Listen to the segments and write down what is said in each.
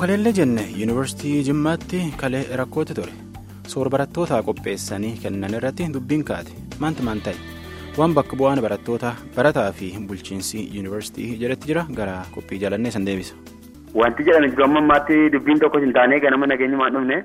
kaleellee jenne yuunivarsiitii jimmaatti kalee rakkootti ture soor barattootaa qopheessanii kennan irratti dubbiin kaate maanta maan ta'e waan bakka bu'aan barattoota barataa fi bulchiinsi yuunivarsiitii jedhetti jira gara qophii jalannee san deebisa. Wanti jedhame jiru amma ammaatti dubbiin tokko hin taane ganama nageenyumaan dhufne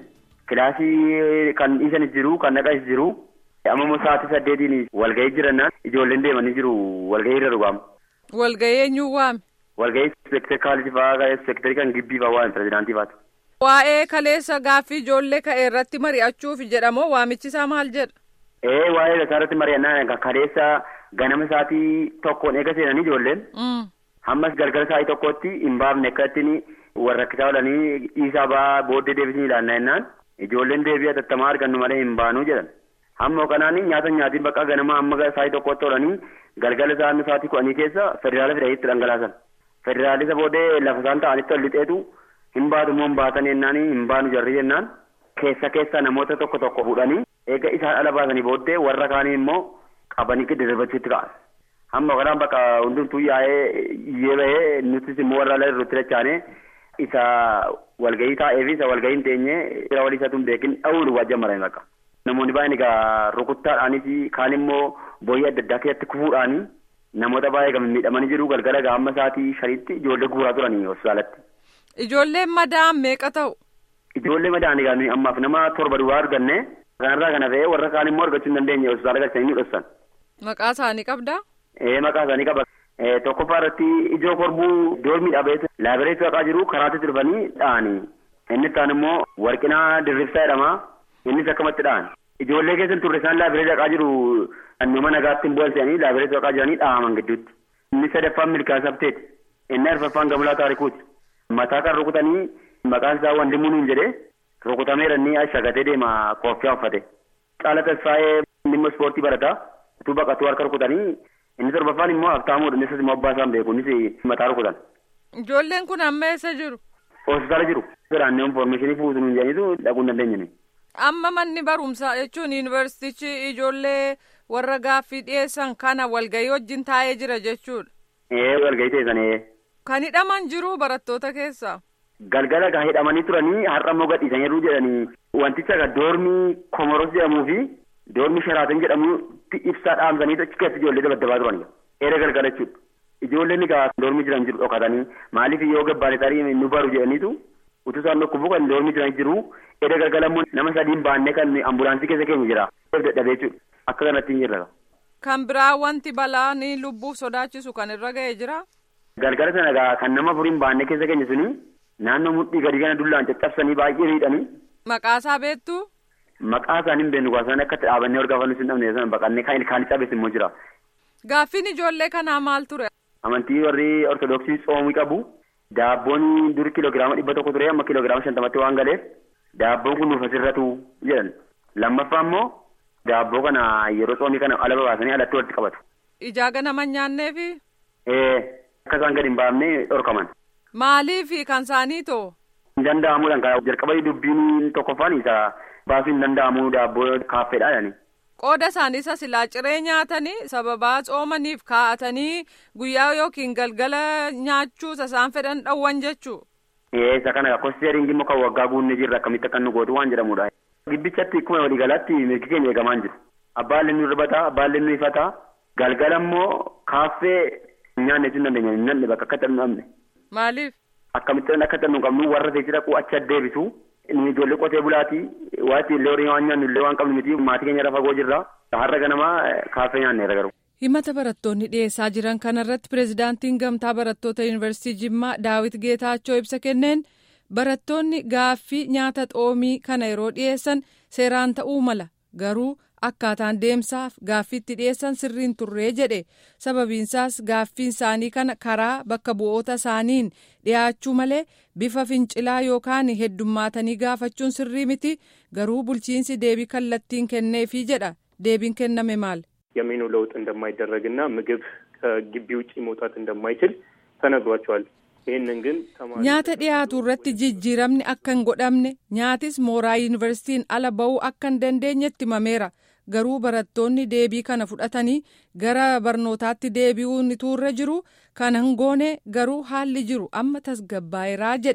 kilaasii kan dhiisan jiru kan naqas jiru amma immoo sa'aatii saddeetiin walgahii jirannaan ijoolleen deemanii jiru walgahii irra dhugamu. Walgahii eenyuun waame? Walgahii seektarii kaalifii fa'aa seektarii kan gibbii fa'aa waan pirezidaantii fa'aati. Waa'ee kaleessa gaaffii ijoollee ka'e irratti mari'achuuf jedhamoo waamichi isaa maal jedha? Ee waa'ee isaa irratti mari'annaan kaleessa ganama sa'aatii tokkoon eega seenanii ijoolleen. Hammas galgala sa'aatii tokkotti hin baafne akka ittiin warra rakkisaa oolanii dhiisaa ba'aa booddee deebisanii ilaannaa jennaan ijoolleen deebii hatattamaa argannu malee hin baanuu jedhan. Hamma kanaan nyaata nyaatiin bakka ganama hamma sa'aatii tokkotti oolanii galgala sa'aatii sa'aatii kudhanii keessa federaala fidaniitti dhangalaasan. Federaalisa booddee lafa isaan ta'anitti ol lixeetu hin baatu moo hin baatan jennaan hin baanu jarri jennaan keessa keessa namoota tokko tokko fuudhanii eega isaan ala baasanii booddee warra kaanii immoo qabanii giddu darbachuutti ka'an. Hamma kanaan bakka hundumtuu yaa'ee iyyee bahee nutis immoo warra ala irratti dachaanee isa walgahii taa'ee fi isa walgahii hin teenye fira walii isaatu hin beekin dha'uun waajjira maranii bakka. Namoonni baay'een egaa rukuttaadhaanis kaan immoo booyyee adda addaa keessatti kufuudhaanii namoota baay'ee kan miidhamanii jiru galgala gaamma sa'aatii shanitti ijoollee guuraa turanii hospitaalatti. Ijoolleen madaan meeqa ta'u? Ijoollee madaan egaa ammaaf nama torba duwwaa arganne kanarraa kana ta'ee warra kaan immoo argachuu hin dandeenye hospitaala galchanii ni dhossan. Maqaa isaanii qabdaa? Ee maqaa isaanii qaba. Tokkoffaa irratti ijoo korbuu doormii dhabeetu laabireetti haqaa jiru karaatti sirbanii dha'anii. Inni kaan immoo warqinaa dirribsaa jedhama. Innis akkamatti dha'an. Ijoollee keessan turre isaan laabireetti haqaa jiru nama nagaatti hin boolsanii laabireetti haqaa jiranii dha'aman gidduutti. Inni sadaffaan milkaa'aa sabteeti. Inni arfaffaan gamulaa taarikuuti. Mataa kan rukutanii maqaan isaa wandimuu nuun jedhee rukutameera inni shagatee deema kooffii uffate. Caala tasfaa'ee dhimma ispoortii barataa. Utuu baqatuu harka rukutanii inni torbaffaan immoo haftaamuudha innis immoo abbaa isaan beeku innis mataa rukutan. Ijoolleen kun amma eessa jiru? Hospitaala jiru. Firaannee infoormeeshinii fuutu nuun jedhaniitu dhaquu hin dandeenye. Amma manni barumsaa jechuun yuunivarsiitichi ijoollee warra gaaffii dhiyeessan kana walgahii wajjin taa'ee jira jechuudha. Ee walgahii teessanee. Kan hidhaman jiru barattoota keessaa. Galgala gaa hidhamanii turanii har'a immoo gadhiisaniiru jedhanii wanticha doormii komoros jedhamuu fi doormii sharaatan jedhamutti ibsaa dhaamsanii achi keessa ijoollee dabaddabaa turan. Eera galgala jechuudha. Ijoolleen egaa doormii jiran jiru dhokatanii maaliif yoo gabbaane tarii nu baru jedhaniitu utuu isaan dhokkubu kan doormii jiran jiru eera galgala immoo nama sadiin baannee kan ambulaansii keessa keenya jira. Dadhabee jechuudha. Akka kanatti hin jirra. Kan biraa wanti balaa ni lubbuuf sodaachisu kan irra ga'ee jira. Galgala sana egaa kan nama furiin baannee keessa keenya suni naannoo mudhii gadi kana dullaan caccabsanii baay'ee miidhanii. Maqaasaa beektu? Maqaa isaanii hin beeknu isaan akka dhaabannee horgaafannu sun dhabne sana baqannee kan ilkaan cabes immoo jira. Gaaffiin ijoollee kanaa maal ture? Amantii warri Ortodoksii tsoomii qabu. Daabboon dur kiloogiraama dhibba tokko ture amma kiloogiraama shantamatti waan galeef daabboon kun nuuf asirratu jedhan. Lammaffaa immoo daabboo kana yeroo tsoomii kana ala babaasanii alatti walitti qabatu. Ijaa ganama nyaanneefi? Ee akka isaan gadi hin baafne dhorkaman. Maaliifi kan isaanii too? Hin danda'amuudhaan kan jalqaba dubbiin tokkoffaan isa baasuu hin danda'amu daabboo kaaffeedha jedhani. Qooda isaanii isa silaa ciree nyaatanii sababaa tsoomaniif kaa'atanii guyyaa yookiin galgala nyaachuu isaan fedhan dhawwan jechuu. Ee isa kana kosteeriin immoo kan waggaa guunnee jirra akkamitti akka nu gootu waan jedhamudha. Gibbichatti akkuma waliigalaatti mirgi keenya eegamaan jiru. Abbaan leennu irbataa abbaan leennu ifataa galgala immoo kaaffee nyaanne jechuun dandeenya hin namne bakka akka xannu dhabne. Maaliif? Akkamitti akka xannu qabnu warra teessee dhaquu achi addeebisu. Inni ijoollee qotee bulaati waati illee horii waan nyaannu illee waan qabnu miti maatii keenya irra fagoo jirra har'a ganamaa kaaffee nyaanneera garuu. Himata barattoonni dhiyeessaa jiran kanarratti pireezidaantiin gamtaa barattoota yuunivarsiitii Jimmaa Daawit Geetaachoo ibsa kenneen barattoonni gaaffii nyaata xoomii kana yeroo dhiyeessan seeraan ta'uu mala garuu akkaataan deemsaaf gaaffiitti dhiyeessan sirriin turree jedhe sababiinsaas gaaffiin isaanii kana karaa bakka bu'oota isaaniin dhiyaachuu malee bifa fincilaa yookaan heddummaatanii gaafachuun sirrii miti garuu bulchiinsi deebii kallattiin kenneefii jedha deebiin kenname maal. የሜኑ ለውጥ እንደማይደረግና ምግብ ከግቢ ውጭ መውጣት እንደማይችል ተነግሯቸዋል። ይህንን ግን nyaata dhiyaatu irratti jijjiiramni akka hin godhamne nyaatis mooraa yuunivarsiitiin ala ba'uu akka hin dandeenyetti himameera garuu barattoonni deebii kana fudhatanii gara barnootaatti deebi'uun turre jiru kana hin goone garuu haalli jiru amma tasgabbaa'eeraa jedhe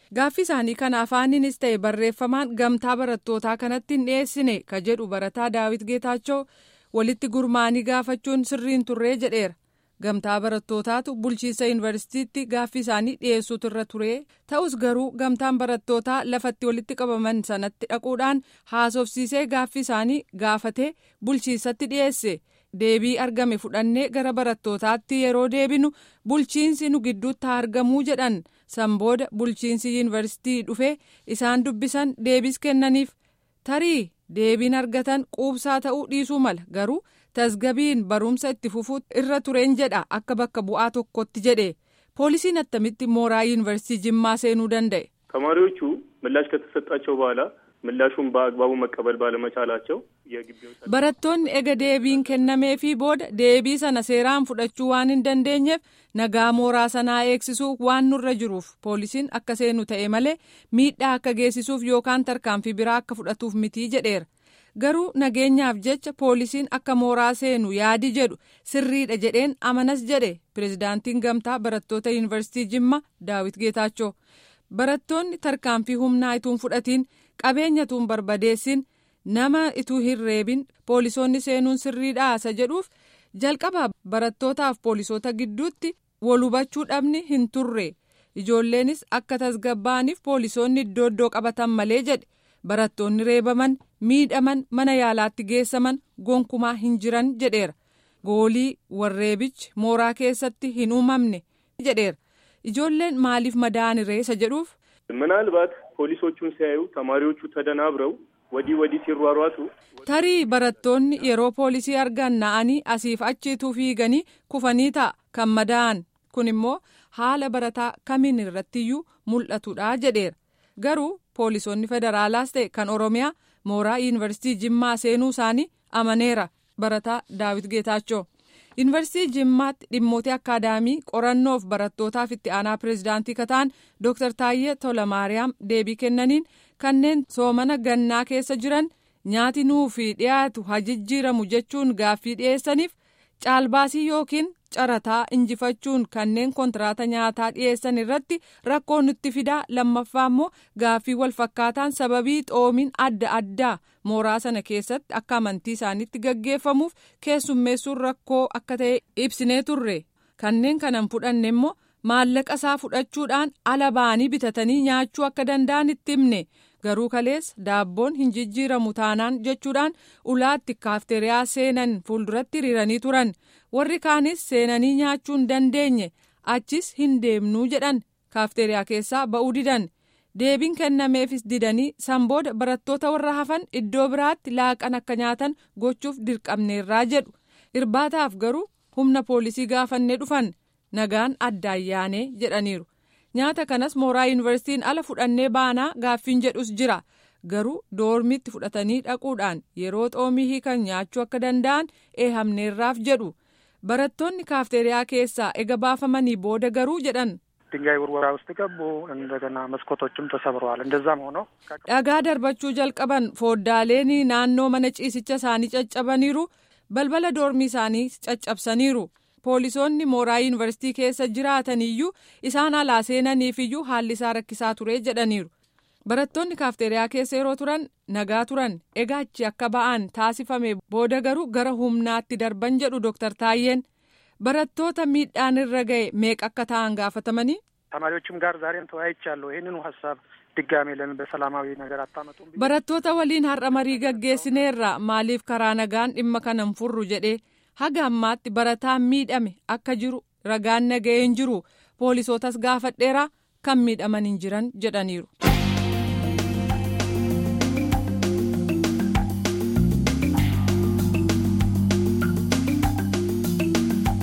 gaaffii isaanii kana afaaninis ta'e barreeffamaan gamtaa barattootaa kanatti hin dhiyeessine ka jedhu barataa daawit geetaachoo walitti gurmaanii gaafachuun sirriin turree jedheera. gamtaa barattootaatu bulchiinsa yuunivarsiitiitti gaaffii isaanii dhiyeessuutu irra ture ta'us garuu gamtaan barattootaa lafatti walitti qabaman sanatti dhaquudhaan haasofsiisee gaaffii isaanii gaafatee bulchiinsatti dhiyeesse deebii argame fudhannee gara barattootaatti yeroo deebinu bulchiinsi nu gidduutti haa argamuu jedhan san booda bulchiinsi yuunivarsiitii dhufee isaan dubbisan deebis kennaniif tarii deebiin argatan quubsaa ta'uu dhiisuu mala garuu. tasgabiin barumsa itti fufuu irra tureen jedha akka bakka bu'aa tokkotti jedhe poolisiin attamitti mooraa yuunivarsiitii jimmaa seenuu danda'e. ተማሪዎቹ ምላሽ ከተሰጣቸው በኋላ ምላሹን በአግባቡ መቀበል ባለመቻላቸው የግቢውን barattoonni ega deebiin kennameefii booda deebii sana seeraan fudhachuu waan hin dandeenyeef nagaa mooraa sanaa eegsisuuf waan nurra jiruuf poolisiin akka seenu ta'e malee miidhaa akka geessisuuf yookaan tarkaanfii biraa akka fudhatuuf mitii jedheera. garuu nageenyaaf jecha poolisiin akka mooraa seenu yaadi jedhu sirriidha jedheen amanas jedhe pirezidaantiin gamtaa barattoota yuunivarsiitii jimma daawit geetaachoo barattoonni tarkaanfii humnaa ituun fudhatiin qabeenya ituun barbadeessin nama ituu hin reebin poolisoonni seenuun sirriidha isa jedhuuf jalqaba barattootaaf poolisoota gidduutti wal hubachuu dhabni hin turre ijoolleenis akka tasgabbaa'aniif poolisoonni iddoo iddoo qabatan malee jedhe. barattoonni reebaman miidhaman mana yaalaatti geessaman gonkumaa hin jiran jedheera goolii warreebichi mooraa keessatti hin uumamne jedheera ijoolleen maaliif madaa'an reessa jedhuuf. ምናልባት ፖሊሶቹን ሲያዩ ተማሪዎቹ ተደናብረው ወዲህ ወዲህ ሲሯሯጡ tarii barattoonni yeroo poolisii argan na'anii asiif achiituu fiiganii kufanii ta'a kan madaa'an kun immoo haala barataa kamiin irrattiyyuu mul'atudha jedheera garuu. poolisoonni federaalaas ta'e kan oromiyaa mooraa yuunivarsiitii jimmaa seenuu isaanii amaneera barataa daawit geetaachoo yuunivarsiitii jimmaatti dhimmoota akaadaamii qorannoof barattootaaf itti aanaa pireezidaantii kataan dooktar taayyee tolamaariyaam deebii kennaniin kanneen soomana gannaa keessa jiran nyaati nuufi dhiyaatu hajijjiiramu jechuun gaaffii dhiyeessaniif caalbaasii yookiin carataa injifachuun kanneen kontiraata nyaataa dhiyeessan irratti rakkoo nutti fidaa lammaffaa immoo gaaffii walfakkaataan sababii xoomiin adda addaa mooraa sana keessatti akka amantii isaaniitti gaggeeffamuuf keessummeessuun rakkoo akka ta'e ibsinee turre kanneen kanan fudhanne immoo maallaqa isaa fudhachuudhaan ala ba'anii bitatanii nyaachuu akka danda'an itti himne garuu kalees daabboon hin jijjiiramu taanaan jechuudhaan ulaatti kaafteriyaa seenan fuulduratti hiriiranii turan. warri kaanis seenanii nyaachuu hin dandeenye achis hin deemnuu jedhan kaafteriyaa keessaa ba'uu didan deebiin kennameefis didanii sanbooda barattoota warra hafan iddoo biraatti laaqan akka nyaatan gochuuf dirqamneerraa jedhu irbaataaf garuu humna poolisii gaafannee dhufan nagaan adda ayyaanee jedhaniiru nyaata kanas mooraa yuunivarsiitiin ala fudhannee baanaa gaaffiin jedhus jira. garuu doormiitti fudhatanii dhaquudhaan yeroo xoomii hiikan nyaachuu akka danda'an eehamneerraaf jedhu barattoonni kaafteriyaa keessaa ega baafamanii booda garuu jedhan. ድንጋይ ውርወራ ውስጥ ገቡ። እንደገና መስኮቶችም ተሰብረዋል። እንደዛም ሆኖ dhagaa darbachuu jalqaban fooddaaleen naannoo mana ciisicha isaanii caccabaniiru balbala doormii isaanii caccabsaniiru poolisoonni mooraa yuunivarsiitii keessa jiraataniyyuu isaan alaa seenaniifiyyuu haalli isaa rakkisaa ture jedhaniiru. barattoonni kaafteriyaa keessa yeroo turan nagaa turan egaa achi akka ba'an taasifame booda garuu gara humnaatti darban jedhu dooktar Taayyeen barattoota miidhaan irra ga'e meeqa akka ta'an gaafatamanii. ተማሪዎችም ጋር ዛሬም ተወያይቻለሁ። ይህንኑ ሀሳብ ድጋሜ ለምን በሰላማዊ ነገር አታመጡም? barattoota waliin har'a marii gaggeessineerra maaliif karaa nagaan dhimma kanan furru jedhee haga ammaatti barataan miidhame akka jiru ragaan naga'een jiru poolisootas gaafadheera kan miidhaman hin jiran jedhaniiru.